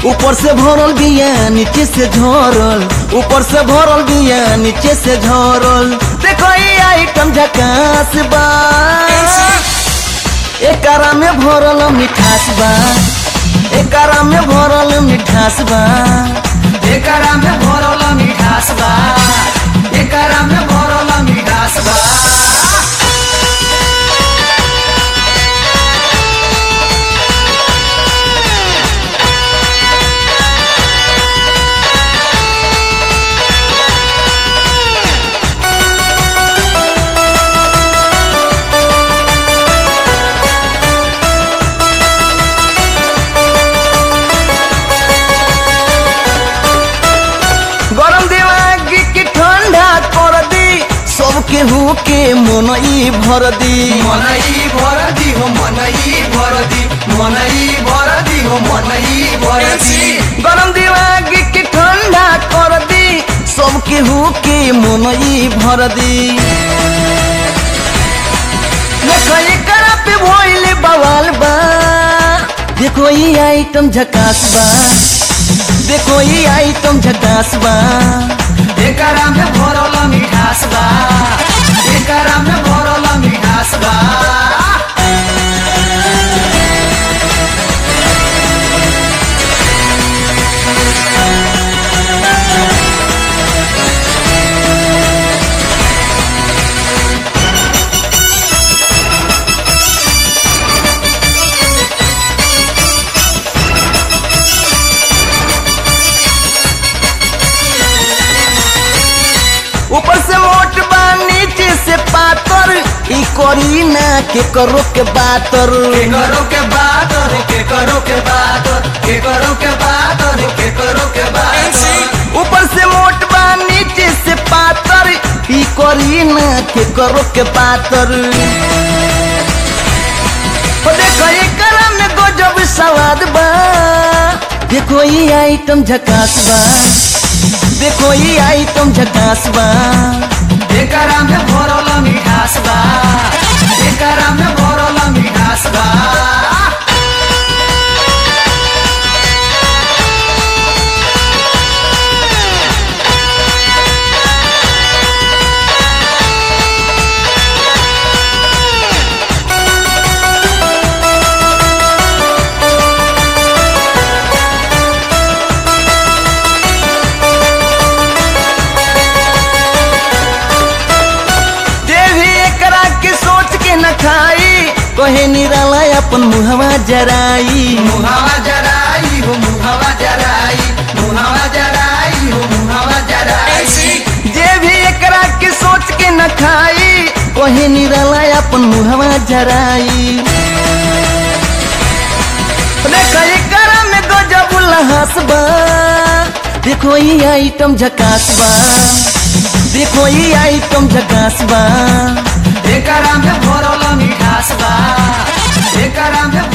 ऊपर से भरल बिया नीचे से झरल ऊपर से भरल बिया नीचे से झरल देखो ये आइटम झकास बा एकरा में भरल मिठास बा एकरा में भरल मिठास बा एकरा में भरल मिठास बा एकरा में भरल मिठास बा गरम दिमाग के ठंडा कर दी सबके हु के मन ई भर दी मनई भर दी हो मनई भर दी मनई भर दी हो मनई भर दी गरम दिमाग के ठंडा कर दी सबके हु के मन ई भर दी देखो एकरा पे भइले बवाल बा देखो ये आइटम झकास बा देखो ये आइटम झकास बा एकरा में भरल मिठास बा एकरा में भरल मिठास बा ऊपर से मोट बा नीचे से पातर ई करी ना के करो के बातर के करो के बात रे के करो के बात के करो के बात रे के करो के बात ऊपर से मोट बा नीचे से पातर ई करी ना के करो के बातर ओ देखो एकरा में गजब स्वाद बा देखो ये आइटम झकास बा देखो ये आइटम झकास बा एकरा में भरल मिठास बा एकरा में भरल मिठास बा जे भी एकरा के सोच के न खाई कहे निराला अपन मुहवा जराई मुहावा जराई हो मुहावा जराई मुहावा जराई हो मुहावा जराई जे भी एकरा के सोच के न खाई कहे निराला अपन मुहवा जराई देख एकरा में गजब लहास बा देखो ये आइटम झकास बा देखो ये आइटम झकास बा एकरा में भरल मिठास बा एकरा में